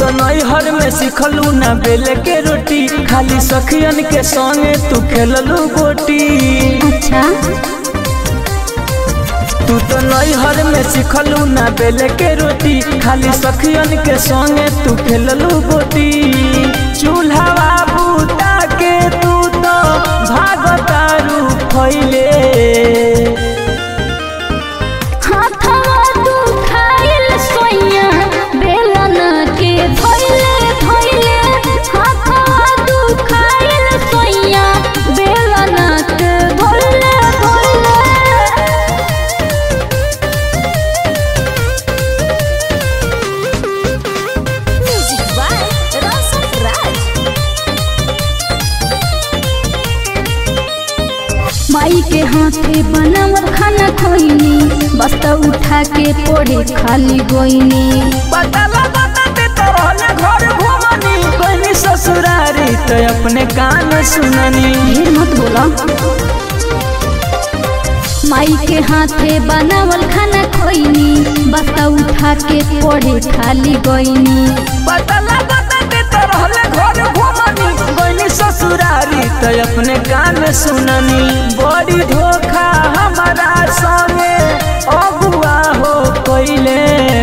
तो नैहर में सिखलू ना बेले के रोटी खाली सखियन के संगे तू खेललू गोटी अच्छा तू तो नैहर में सिखलू ना बेले के रोटी खाली सखियन के संगे तू खेललू गोटी चूल्हा बूता के तू तो भागतारू फैले हाथवा तू खाइल सोइया बेलन के धोइले धोइले हाथवा तू खाइल सोइया बेलन के धोइले धोइले म्यूजिक बाय रसन राज माई के हाथे बनावल खाना खोइनी बस्ता उठा के पोड़े खाली गोइनी पता लगा ते तो रहले घर घुमनी बनी ससुरारी तो अपने कान सुननी ढेर मत बोला माई के हाथे बनावल खाना खोइनी बस्ता उठा के पोड़े खाली गोइनी पता लगा ते तो रहले घर घुमनी बनी ससुरारी तो अपने कान सुननी बड़ी धोखा हमारा संगे अगुआ हो कोइले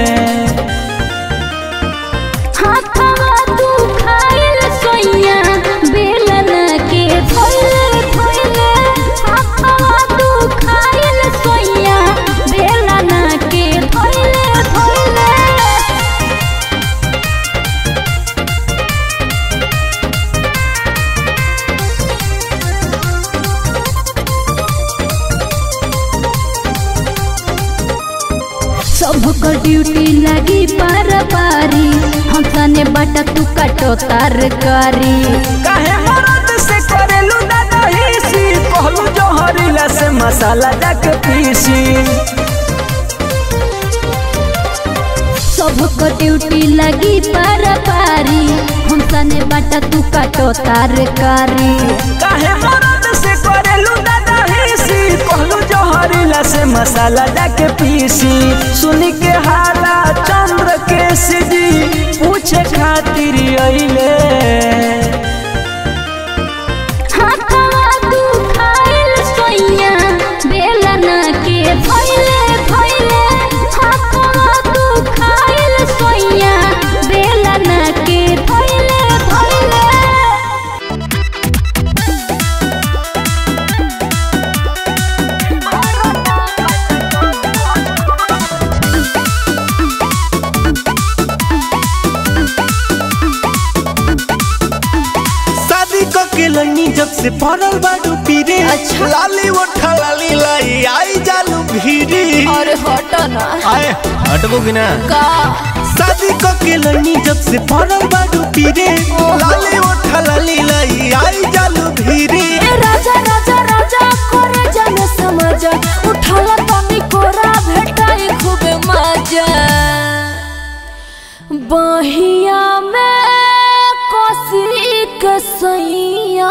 हाथवा तू खाइल सोइया बेलन के धोइले धोइले हाथवा तू खाइल सोइया बेलन के धोइले धोइले सबको ड्यूटी लगी पार पारी हम सने बटा तू काटो तरकारी काहे मरद से करेलू दादा हिसी कहलू जोहरीला से मसाला जाके पीसी सबको ड्यूटी लगी पार पारी हम सने बटा तू काटो तरकारी काहे मरद से करेलू दादा हिसी कहलू जोहरीला से मसाला जाके पीसी सुनी के हाला चंद्र के सिजी पूछे खातिर अइले हाथवा तू खाइल सोइया बेलन के धोइले धोइले हाथवा तू खाइल सोइया बेलन के धोइले धोइले शादी क के लनी जब से पड़ल बाडू पीरे अच्छा। लाली उठा लाली लाई आई जालू भीरी अरे हटो ना आए हटबो कि ना का शादी क के लनी जब से पड़ल बाडू पीरे लाली उठा लाली लाई आई जालू भीरी ए राजा राजा राजा करे जाने समझ उठाला तनी कोरा भेटाई खूबे मजा बहिया में कोसी के सैया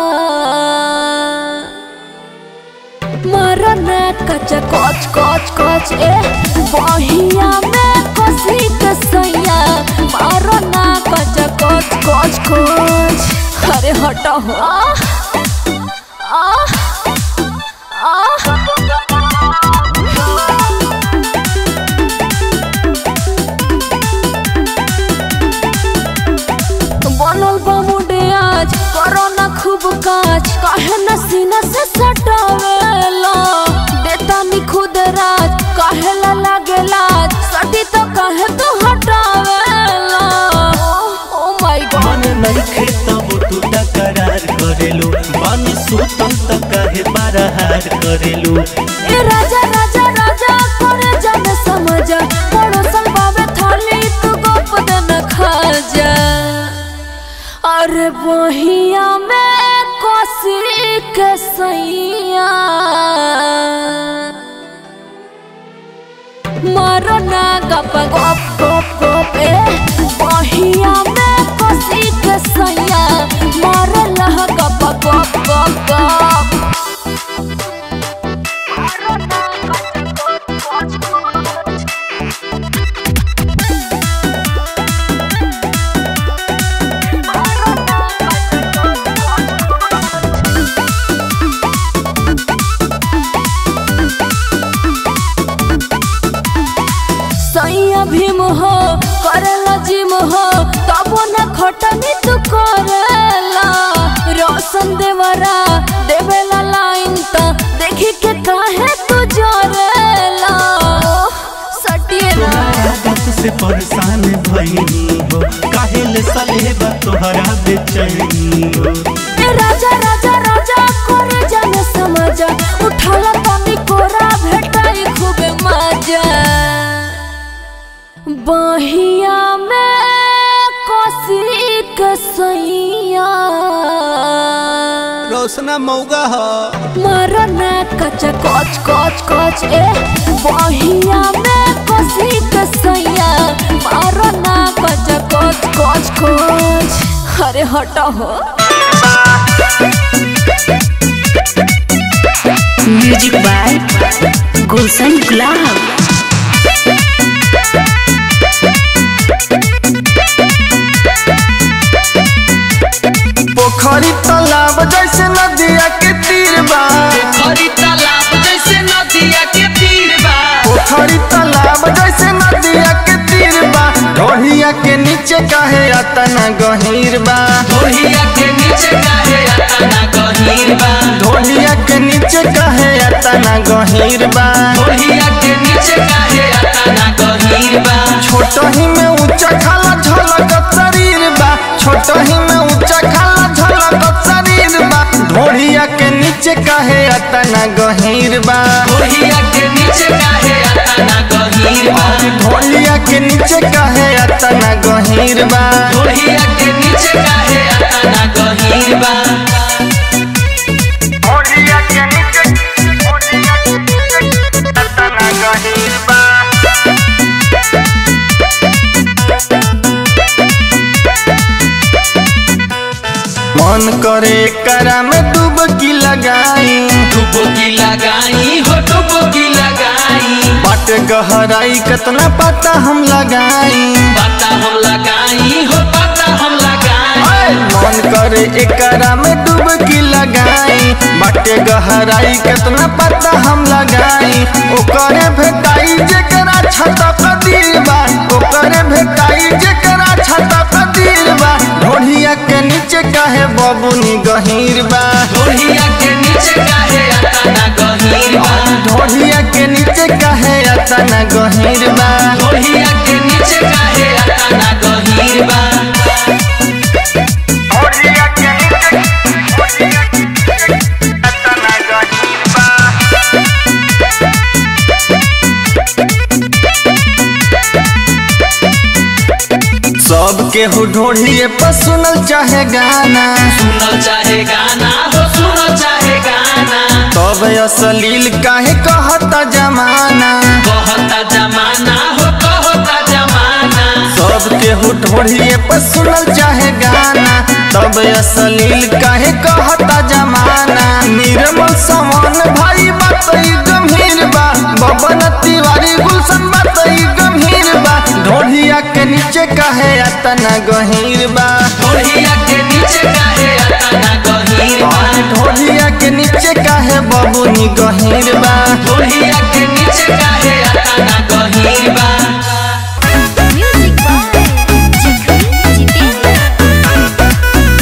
मरना कच कच कच कच ए बहिया में कोसी के सैया मरना कच कच कच कच अरे हटा हो आ आ बनल बा मुडे आज करो ना खूब काज काहे न सीना से सटावेला देता नी खुद राज काहे ला लागेला सटी तो काहे तू हटावेला ओ माय गॉड मन नहीं खेतब तू तकरार करेलू बानी सुतम त काहे बारहार करेलू ए राजा राजा राजा करे जाने समझ पड़ोसन बाबे थाली तू गप देना खा जा अरे बहिया में कोसी के सैया मारो ना गप गप गप गप ए बहिया में कोसी के सैया मारो लह गप गप गप गप से परेशान भइनी हो काहे ले सलेबा तोहरा बेचैनी हो ए राजा राजा राजा करे जाने समझ उठाला तनी कोरा भेटाई खूबे मजा बहिया में कोसी के सैया रोशना मौगा हो मरना कच कच कच कच ए बहिया में कोसी के सैया मरना कच कच कच कच अरे हटा हो म्यूजिक बाय गुलशन गुलाब पोखरी तालाब जैसे नदिया के तीर बा हरी तालाब जैसे नदिया के तीर बा पोखरी तालाब जैसे नदिया के तीर बा ढोहिया के नीचे काहे अतना गहीर बा ढोलिया के नीचे काहे अतना गहीर बा ढोहिया के नीचे काहे अतना गहीर बा ढोलिया के नीचे काहे अतना गहीर बा छोट ही में ऊंचा खाला झलक शरीर बा छोट ही में ऊंचा खाला झलक शरीर बा ढोहिया के नीचे काहे अतना गहीर बा ढोलिया के नीचे काहे अतना गहीर बा ढोलिया के नीचे काहे अतना गहीर बा ढोलिया के नीचे काहे अतना गहीर बा ढोलिया के नीचे ढोलिया के नीचे अतना गहीर बा मन करे करा में डुबकी लगाई डुबकी लगाई हो डुबकी लगाई बाट गहराई कितना पता हम लगाई पता हम लगाई हो पता हम लगाई मन करे एकरा में डुबकी लगाई बाटे गहराई कितना पता हम लगाई ओकरे भेटाई जेकरा छता कदीर बा ओकरे भेटाई जेकरा छता कदीर बा ढोलिया के नीचे काहे बबुनी गहीर बा ढोलिया के नीचे काहे अतना गहीर बा ढोलिया के नीचे काहे अतना गहीर बा ढोलिया के नीचे काहे अतना गहीर बा ढोलिया के नीचे अतना गहीर बा सब केहू ढोलिए पर सुनल चाहे गाना सुनो चाहे गाना हो सुनो चाहे गाना तब असलील काहे कहता जमाना कहता जमाना हो कहता जमाना सब केहू ढोलिए पर सुनल चाहे गाना तब असलील काहे कहता जमाना निर्मल समान भाई बात ई गंभीर बा बबन तिवारी गुलशन बात ई गंभीर बा ढोलिया के नीचे काहे अतना गहीर बा ढोलिया के नीचे काहे अतना गहीर बा ढोलिया के नीचे काहे बबुनी गहीर बा ढोलिया के नीचे काहे अतना गहीर बा म्यूजिक बाय जितेंद्र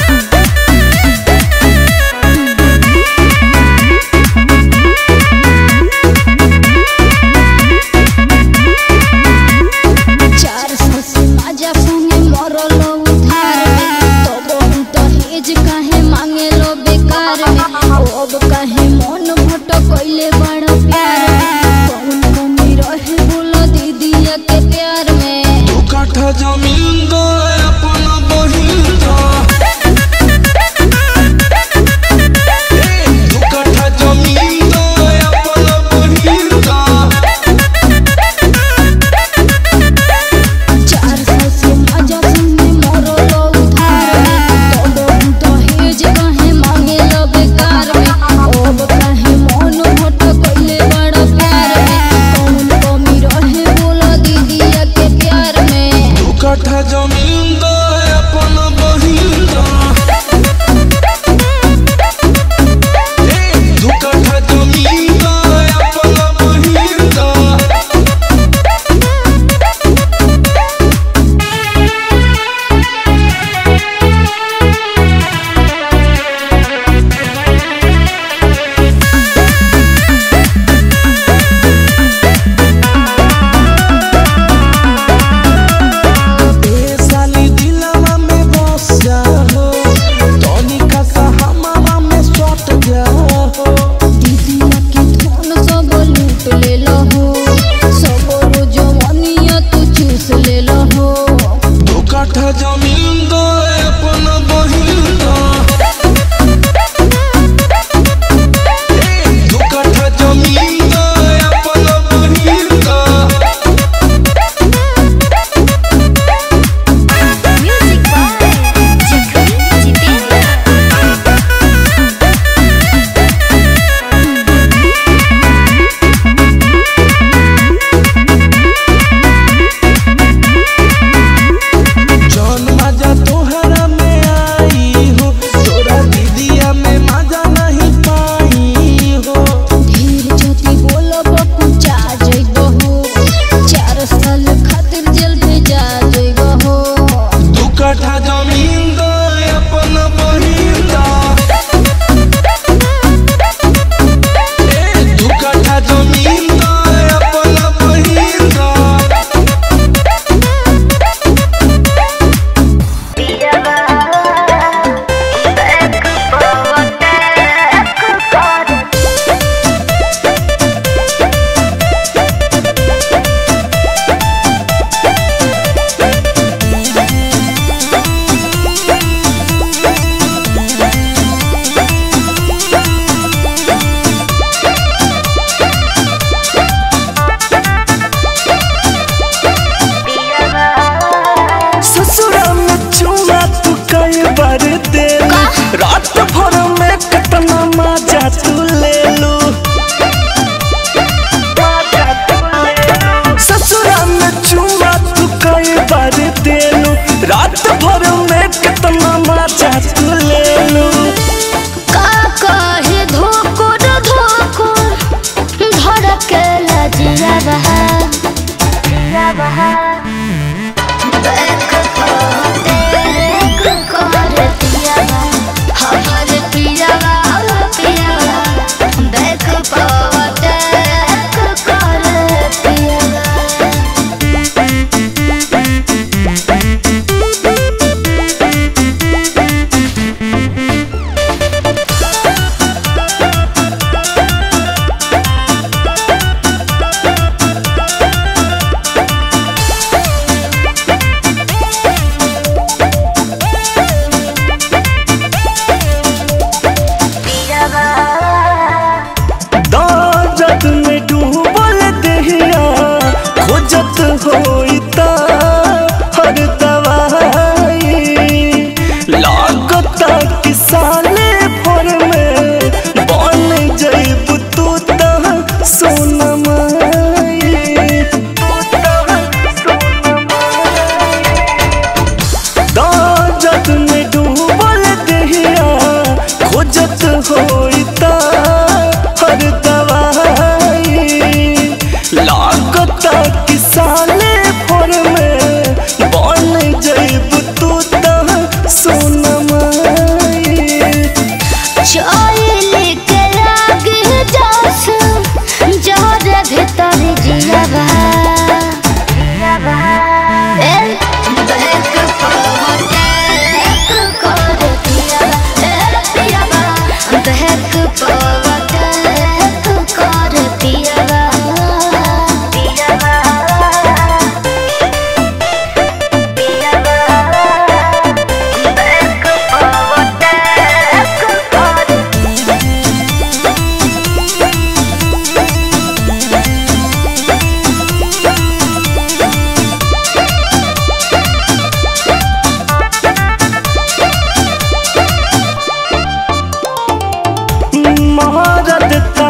चार सौ से माजा संगे मरल उधार में तब हम दहेज काहे मांगे लो बेकार में अब काहे मन भटक कैले बड़ प्यार में कौन कमी रहे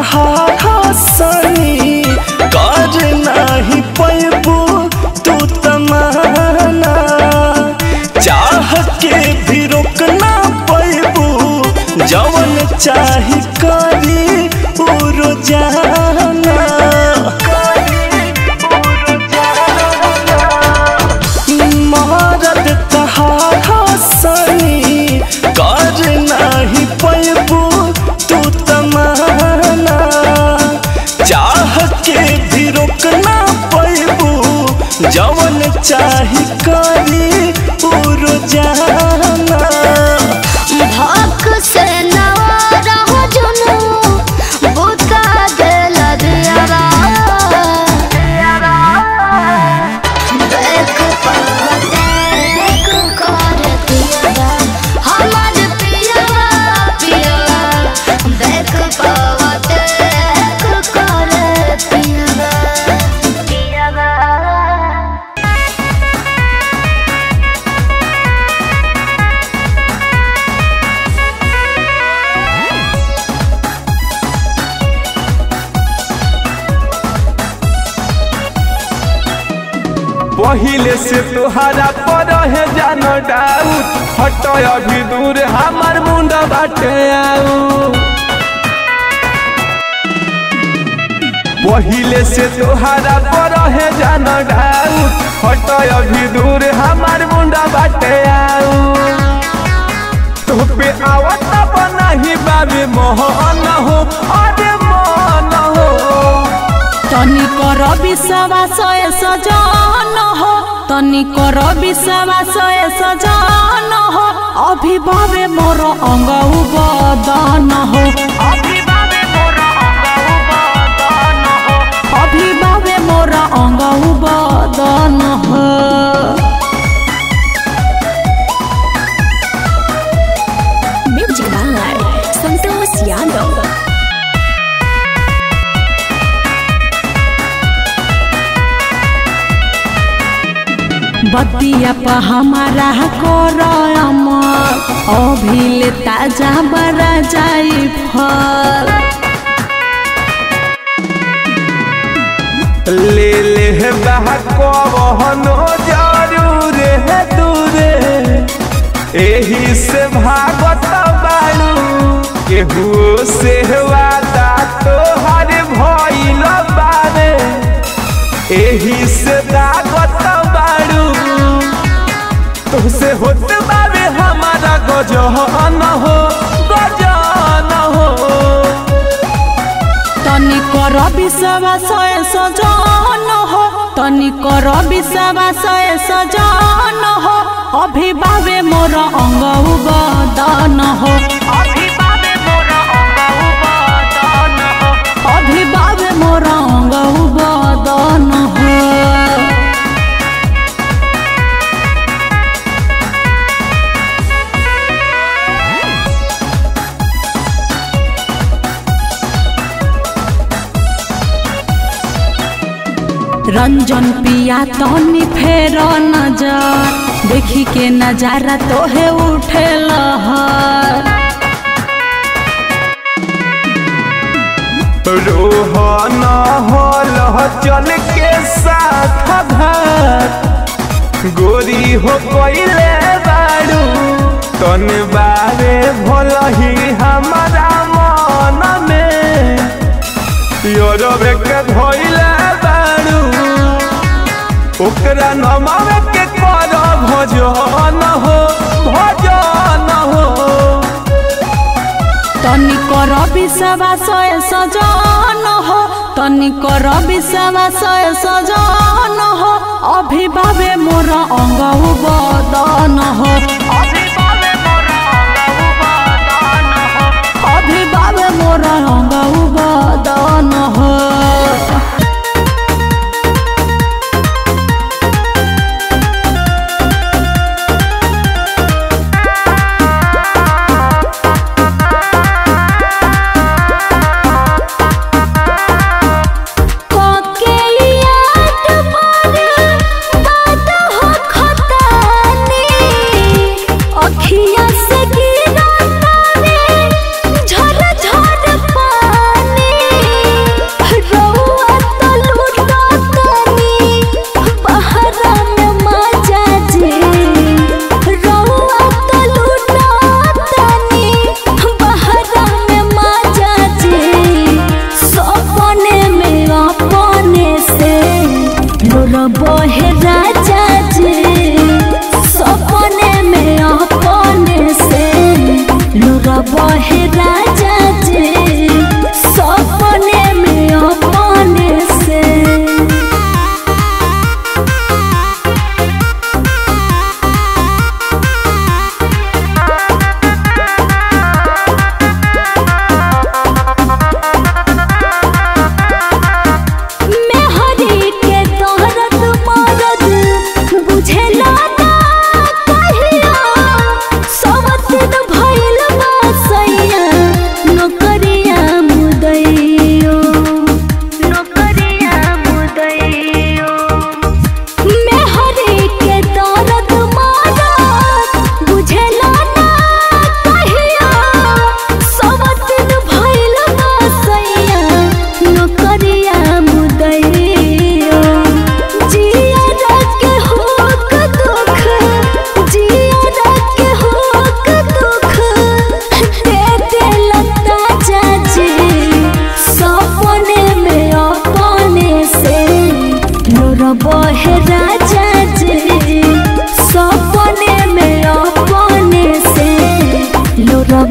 तहार हसनी कर नाही पैबू तू तमाना चाह के भी रोक ना पैबू जवन चाही करी उ रोजाना मरद तहार हसनी कर नाही पैबू तू तमाना चाह के भी रोक ना पैबू जवन चाही करी उ रोजाना भक से नवारा हो जुनू बुता दिल दियारा देख पवते देख कर दियारा हमार पियावा पियावा देख पवते देख कर पियावा पियावा पहिले से तोहरा पर है जान डाउट हट अभी दूर हमार मुंडा बाटे आऊ पहिले से तोहरा पर है जान डाउट हट अभी दूर हमार मुंडा बाटे आऊ तो पे आवत बनाही बाबे मोहन हो अरे मन हो तनी कर विश्वास ए सजन हो तनी कर विश्वास ए सजन हो अभिभावे मोर अंग बदन हो अभिभावे मोर अंग बदन हो म्यूजिक बाय संतोष यादव बतिया पर हमारा कर अमर अभिले ताजा बड़ा जाई फल ले ले है बहनो जरूर है दूरे एही से भागत बाड़ू केहू से वादा तोहर भइल बारे एही से दागत बाड़ू तुझसे होत बाबे हमारा गजन हो गजन हो तनी कर विश्वास ए सजन हो तनी कर विश्वास ए सजन हो अभिभावे मोर अंग बदन हो अभिभावे मोर अंग बदन हो अभिभावे मोर अंग बदन हो रंजन पिया तनी फेर नजर देखी के नजारा तोहे उठे लहर रोहन हल चल के साथ घर गोरी हो कोइले बाड़ू तन बारे भल ही हमारा मन में योरबे के धोइले बाड़ू ओकरा नमावे के कर भजन हो भजन हो तनी कर विश्वास ए सजन हो तनी कर विश्वास ए सजन हो अभिभावे मोर अंग बदन हो अभिभावे मोर अंग बदन हो कोके याद पर बात हो खतानी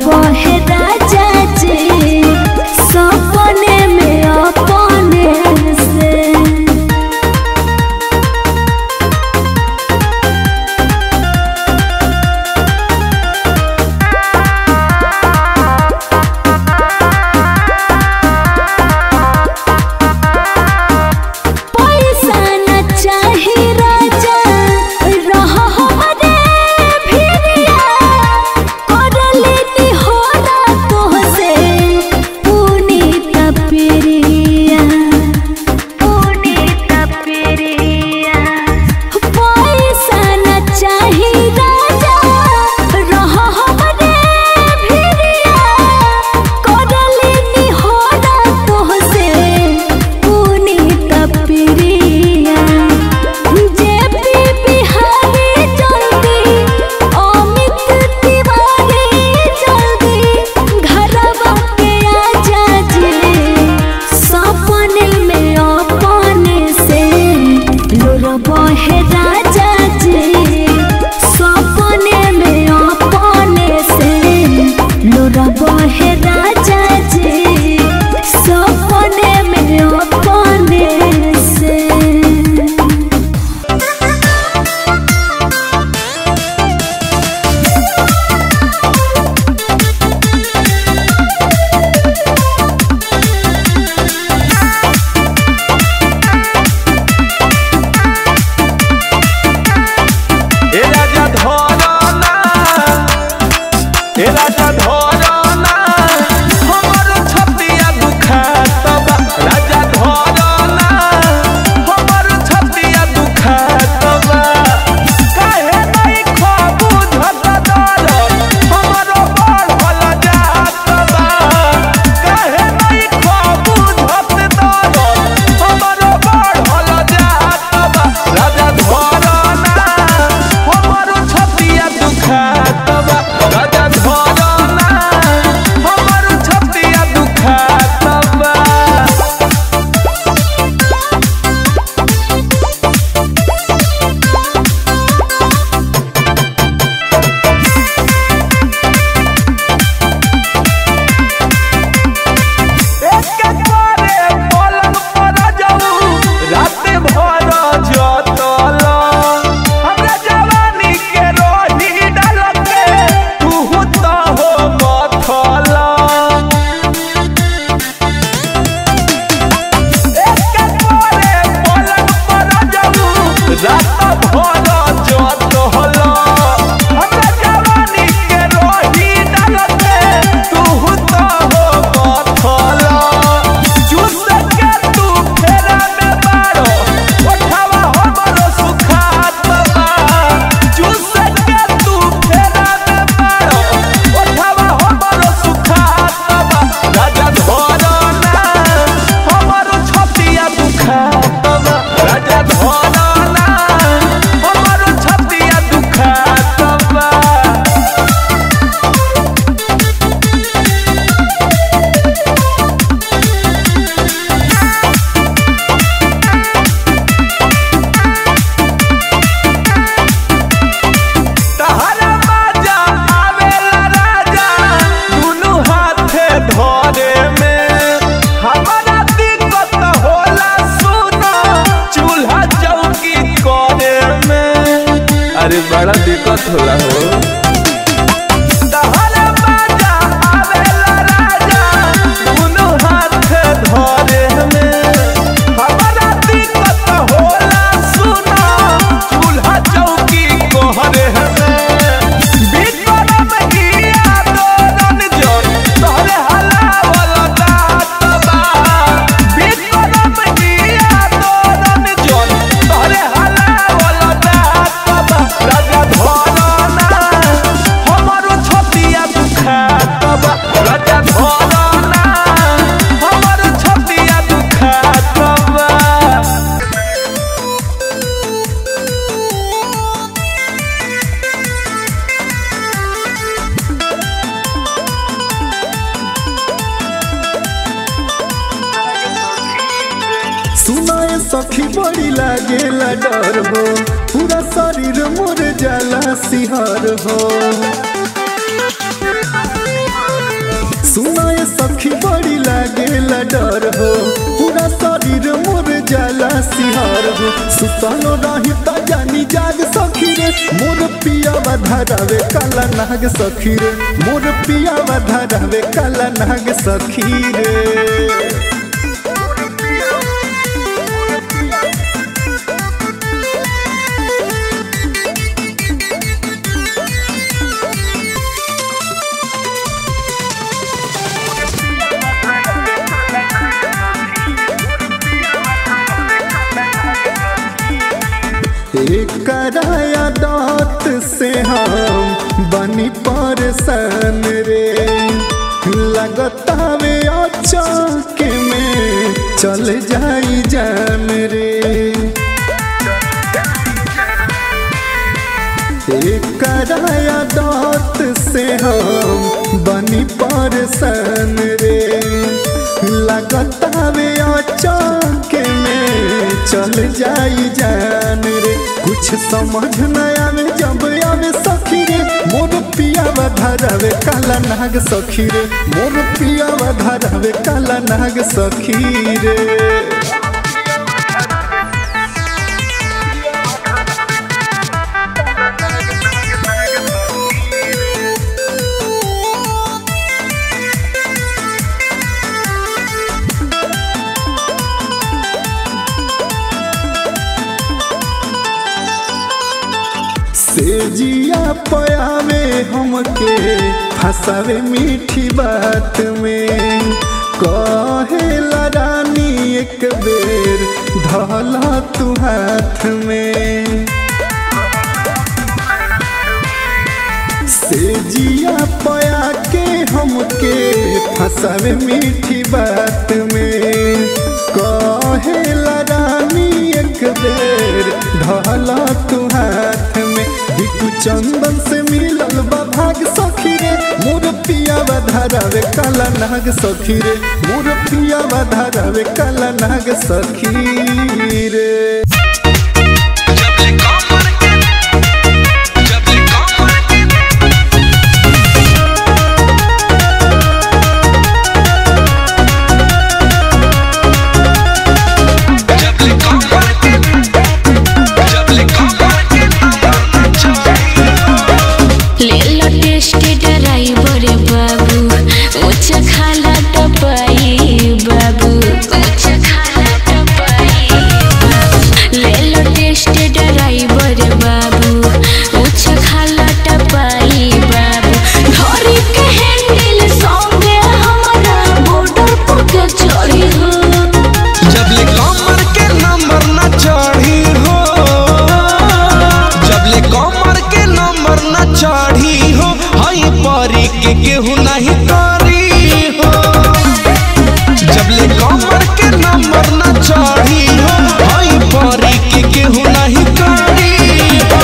बहे राजा जी सपने में अपने से पैसा न चाही राजा रह हमरे भिरिया कर लेनी हो ना तोहसे पुनीत प्रिया पुनीत प्रिया पैसा न चाही राजा रह हमरे भिरिया कर लेनी हो ना तोहसे पुनीत प्रिया जे पी बिहारी जल्दी अमित तिवारी जल्दी घरवा के आजा जी सपने में अपने से लोरा बहे राजा जी सपने में अपने से लोरा बहे राजा जी सपने में अपने से ए राजा धरना ए राजा धरना हमर छतिया दुखात बा राजा धरना हमर छतिया दुखात बा काहे नहीं खबू झट दर हमर बढ़ल जात बा काहे नहीं खबू झट दर हमर बढ़ल जात बा राजा धरना हमर छतिया दुखात बा राजा धरना हमर छतिया दुखात बा एके करे पलंग पर जाऊ रात भर जतल हमरा जवानी के रोही डाल के तू तो हो मथल एके करे पलंग पर जाऊ रात भर जतल हमरा जवानी के रोही डाल के तू तो हो मथल चूस के तू फेरा में मारो ओठावा हमरो सुखात बा चूस के तू फेरा में मारो ओठावा हमरो सुखात बा राजा धरना हमरो छतिया दुखात बा राजा धरना हमरो छतिया दुखात बा तहरा बाजा आवेला राजा दुनु हाथे धरे में हमारा दिक्कत होला सुनो चूल्हा चौकी करे में अरे बड़ा दिक्कत होला हो तहरा बाजा आवेला राजा दुनु हाथे धरे में हमारा दिक्कत होला सुनो चूल्हा चौकी कोहरे में बिकरम हिया दोरन जोर तोहरे हलावल दात बा बिकरम हिया दोरन जोर तोहरे हलावल दात बा राजा धरना हमरो छतिया दुखात बा राजा धरना हमरो छतिया दुखात बा सुनाए सखी बड़ी लागेला डर हो पूरा शरीर मोर जाला सिहर हो सुतलो रही त जानी जाग सखी रे मोर पिया धरावे काला नाग सखी रे मोर पिया धरावे काला नाग सखी रे कराया दात से हम बनी परेशान रे लगता वे अचाक में चल जाई जान रे कराया दात से हम बनी परेशान रे लगता वे अचाक में चल जाई जान रे कुछ समझ न आवे जब आवे सखी रे मोर पिया धरावे काला नाग सखी रे मोर पिया धरावे काला नाग सखी रे से जिया पयावे हमके फसावे मीठी बात में कहे रानी एक बेर धला तू हाथ में से जिया पया के हमके फसावे मीठी बात में कहे रानी एक बेर ढला तू हाथ में बिटू चंदन से मिलल बा भाग सखी रे मोर पिया धरावे काला नाग सखी रे मोर पिया धरावे काला नाग सखी रे ले लो टेस्ट ड्राइवर बाबू ऊंच खाला टपाई बाबू ऊंच खाला टपाई बाबू ले लो टेस्ट ड्राइवर बाबू ऊंच खाला टपाई बाबू धरी के हैंडल संगे हमारा बॉर्डर पर के चढ़ी हो जबले कमर के नंबर न चढ़ी हो जबले कमर के नंबर न चढ़ी हो हई परी के केहू नहीं करी हो जबले कमर के नंबर न चढ़ी हो हई परी के केहू नहीं करी हो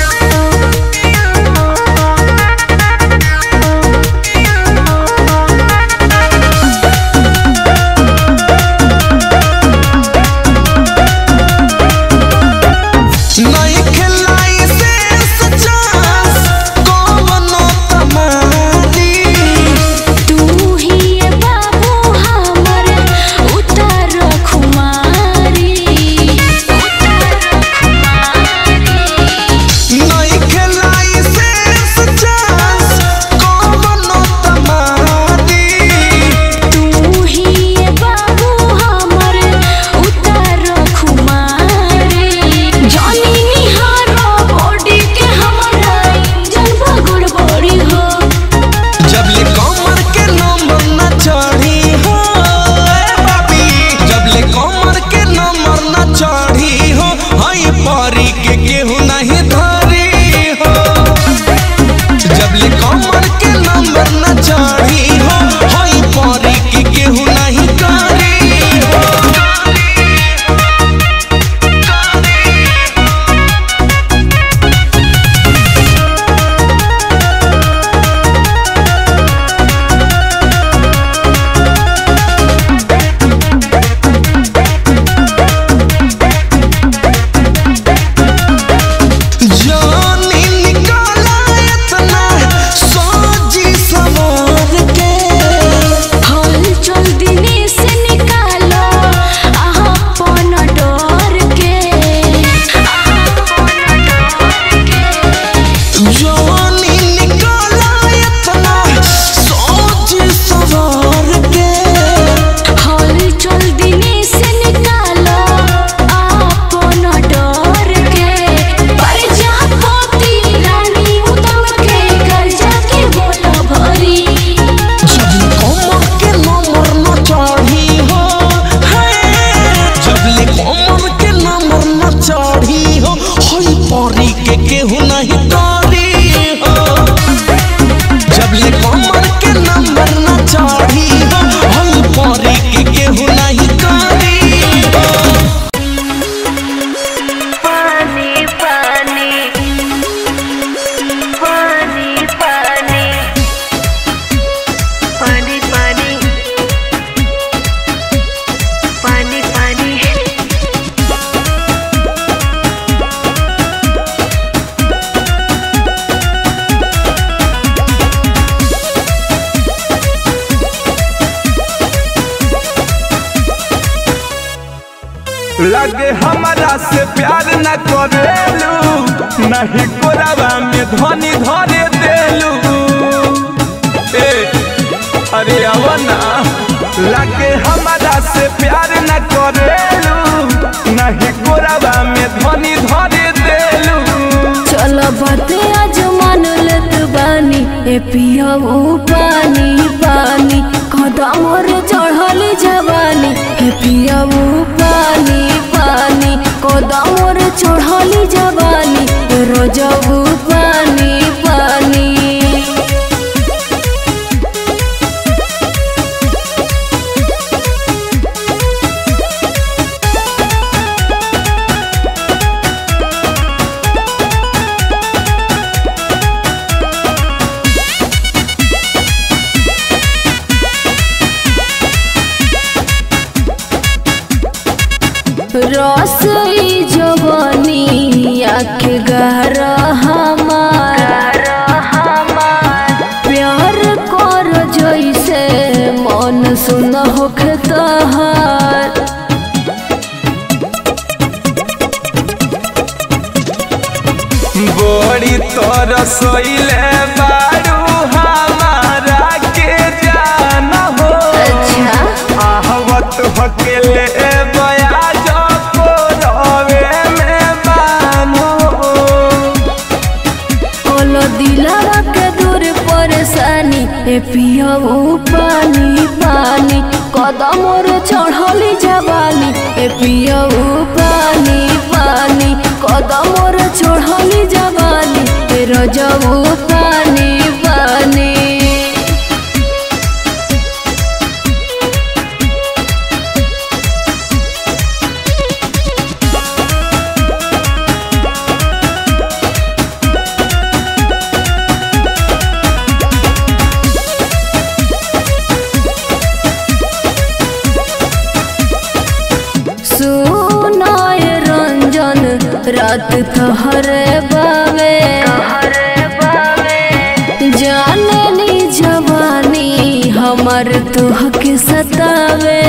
नहीं खिलाई से सचास कौनो तमानी लगे हमारा से प्यार न करेलू नहीं कोरावा में धनी धरे देलू ए अरे आवना लगे हमारा से प्यार न करेलू नहीं कोरावा में धनी धरे देलू चल बाते आज मान लेत बानी ए पियाऊ पानी पानी कदम रे चढ़ली जवानी ए पियाऊ पानी पानी कदम रे चढ़ली जवानी ए रोजबू पानी पानी रसई जवानी आखे गहरा हमार प्यार कर जैसे मन सुन होख तहार बड़ी तरसैले बारू हमारा के जान हो अच्छा आहवत हकेले बयाज को रवे में बानो ओलो दिलावा के दूर परेशानी ए पियाऊ पानी पानी कदम रे चढ़ली जवानी ए पियाऊ पानी पानी कदम रे चढ़ली जवानी ए रजऊ पानी पानी सुनाय रंजन रात तहरे बावे जाने नी जवानी हमर तुह के सतावे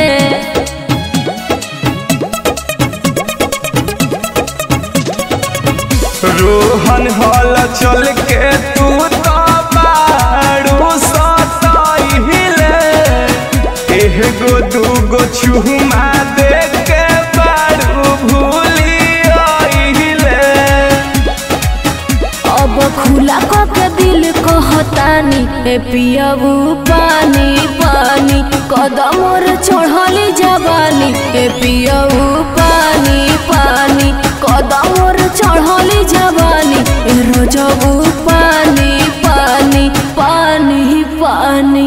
रोहन हल चल के तू तो बारू सताइले एह गो दू गो छुमा दे के बारू भूली आइले अब खुला क के दिल कहतानी ए पियाबू पानी पानी कदम रे चढ़ली जवानी ए पियाबू पानी पानी कदम रे चढ़ली जवानी ए रोजबू पानी पानी पानी पानी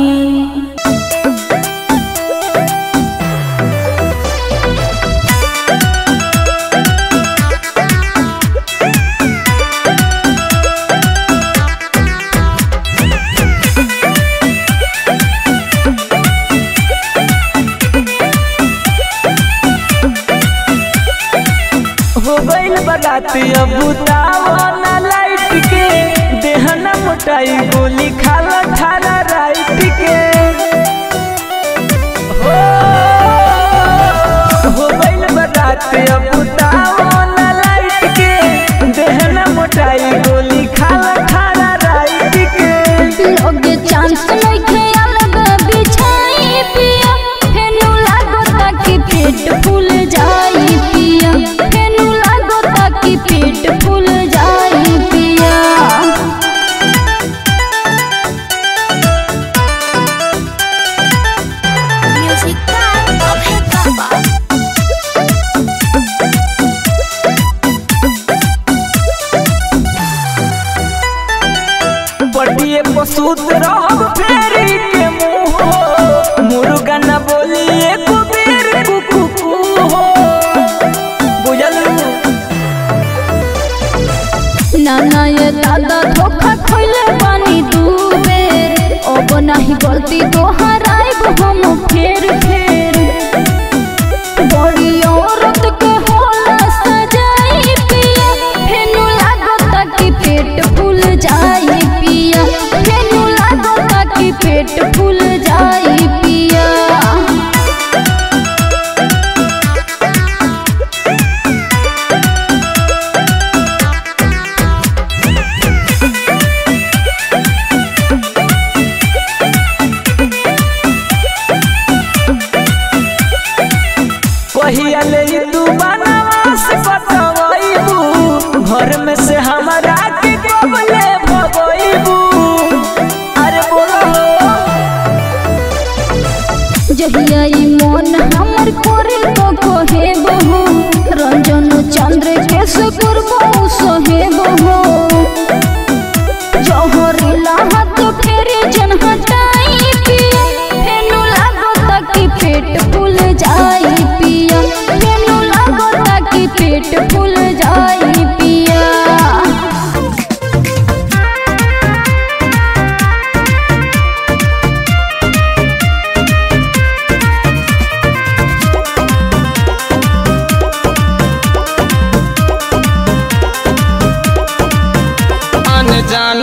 हो गइल बराती अब बुतावा लाइट के देहना मोटाई गोली खाला खाला राइट के हो हो गइल बराती अब बुतावा लाइट के देहना मोटाई गोली खाला खाला राइट के लोगे चांस नइखे अलग बिछाई पिया फेनु लागो ताकि पेट फूल जाई पिया फेनु लागो ताकि पेट फूल जाई पिया बटिए पसूत रह फेरी के मुंह मुर्गा न बोली एक बेर कुकु कु हो बुझल नाना ये दादा धोखा खइले पानी दू बेर अब नाही गलती दोहराइब हम फेर फेर बड़ी औरत के होला सजाई पिया फेनु लागो ताकि पेट फूल जाई पिया फेनु लागो ताकि पेट फूल जाई पिया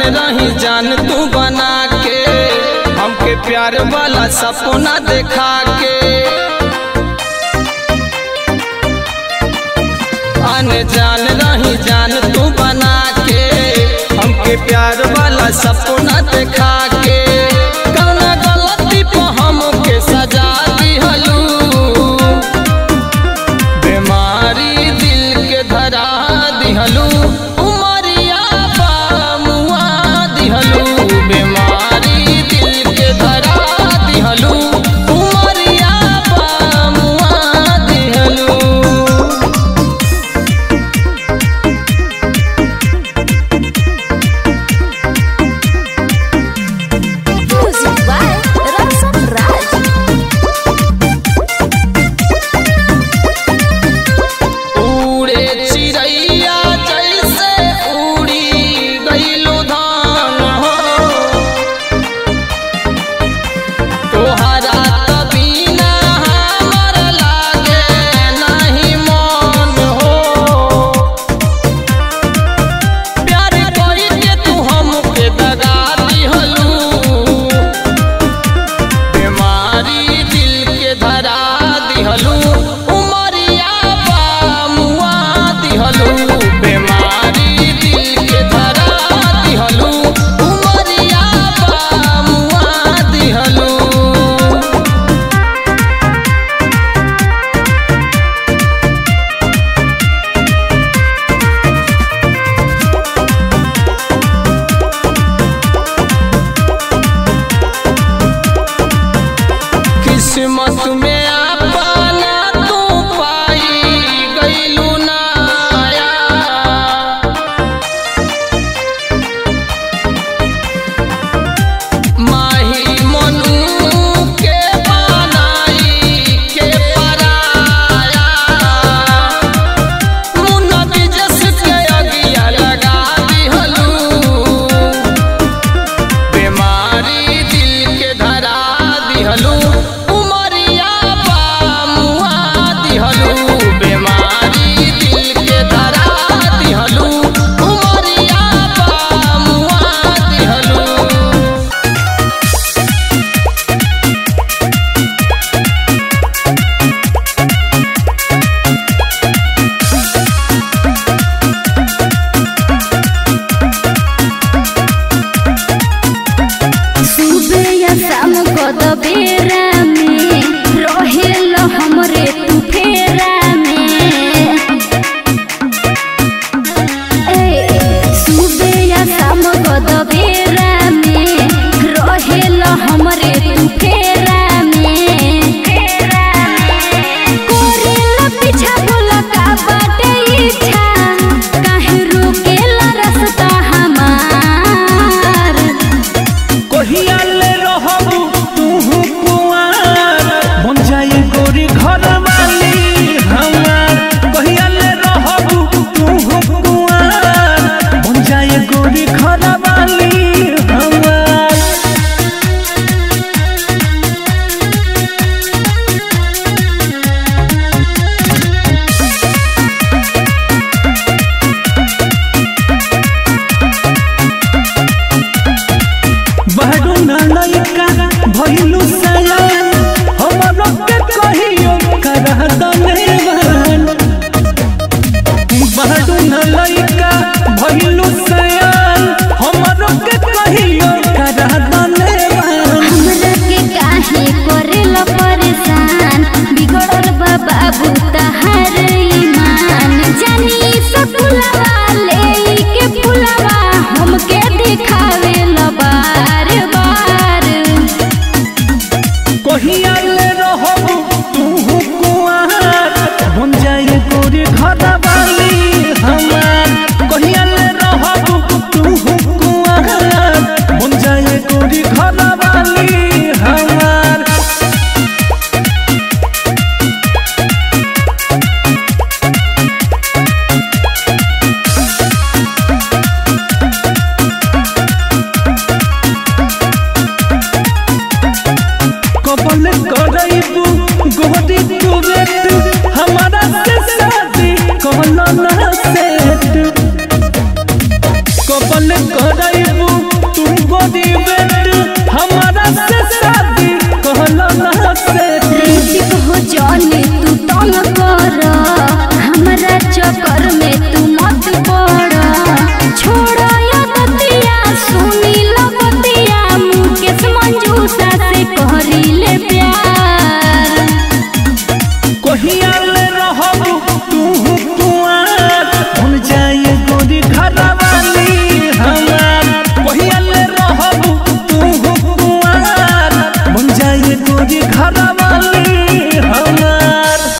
रही जान तू बना के हमके प्यार वाला सपना देखा के अनजान रही जान तू बना के हमके प्यार वाला सपना देखा के कौना गलती पे हमके सजा दिहलू बीमारी दिल के धरा दिहलू उमरिया बामुआ दिहलू बीमारी दिल के धरा दिहलू उमरिया बामुआ दिहलू Music by Ramsan Raj. उड़े चिड़ैया जैसे उड़ी गईलो धान हो तोहरा तबीना हमर लागे नहीं मन हो प्यार कोई के तू हमके दगा दिहलू बीमारी दिल के धरा दिहलू उमरिया बामुआ दिहलू बीमारी दिल के धरा दिहलू उमरिया बामुआ दिहलू किस्मत में अपना तू पाई गईलू नाया माही मनु के बनाई के पराया मुन्ना बिजस के अगिया लगा दिहलू बीमारी दिल के धरा दिहलू उमरिया बामुआ दिहलू बीमारी दिल के धरा दिहलू उमरिया बामुआ दिहलू सुबह या शाम कद बेरा में रहेल हमरे तू फेरा में ए, सुबह या शाम कद बेरा में रहेल हमरे तू फेरा में कोरेला पीछा बोला का बाटे इच्छा काहे रोकेला रास्ता हमार कहिया ले रहबू तूहू कुआर बन जाई गोरी घर वाली हमार कहिया ले रहबू तूहू कुआर बन जाई गोरी घर वाली हमार बहरू नायका भइलु